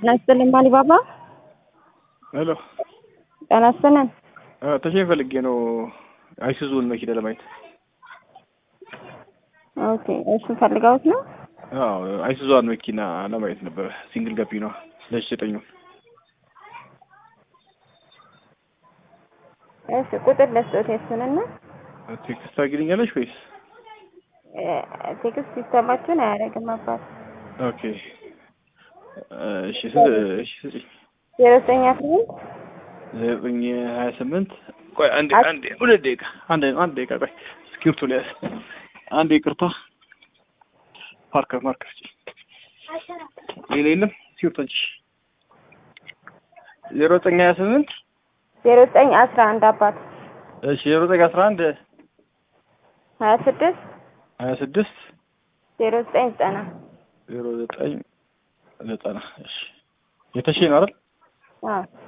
ጤና ይስጥልኝ አሊባባ። ሄሎ ጤና ይስጥልን። ተሸኝ ፈልጌ ነው አይሱዙን መኪና ለማየት። ኦኬ እሱ ፈልገውት ነው። አዎ አይሱዟን መኪና ለማየት ነበረ። ሲንግል ገቢ ነው ለሽ ዘጠኙ እሺ ቁጥር ለስጦት የሱንና ቴክስት ታግልኛለሽ ወይስ? ቴክስት ሲስተማችሁን አያደርግም አባት ኦኬ እሺ ስንት እሺ ስጪኝ ዜሮ ዘጠኝ አስራ ስምንት ዘጠኝ ሀያ ስምንት ቆይ አንዴ አንዴ ሁለት ደቂቃ አንድ አንድ ደቂቃ ቆይ እስክሪብቶ ሊያዝ አንዴ ይቅርታ ፓርከር ማርከር ሌላ የለም እስክሪብቶ እንጂ ዜሮ ዘጠኝ ሀያ ስምንት ዜሮ ዘጠኝ አስራ አንድ አባት እሺ ዜሮ ዘጠኝ አስራ አንድ ሀያ ስድስት ሀያ ስድስት ዜሮ ዘጠኝ ዘጠና ዜሮ ዘጠኝ ዘጠና እሺ የተሼ ነው አይደል? አዎ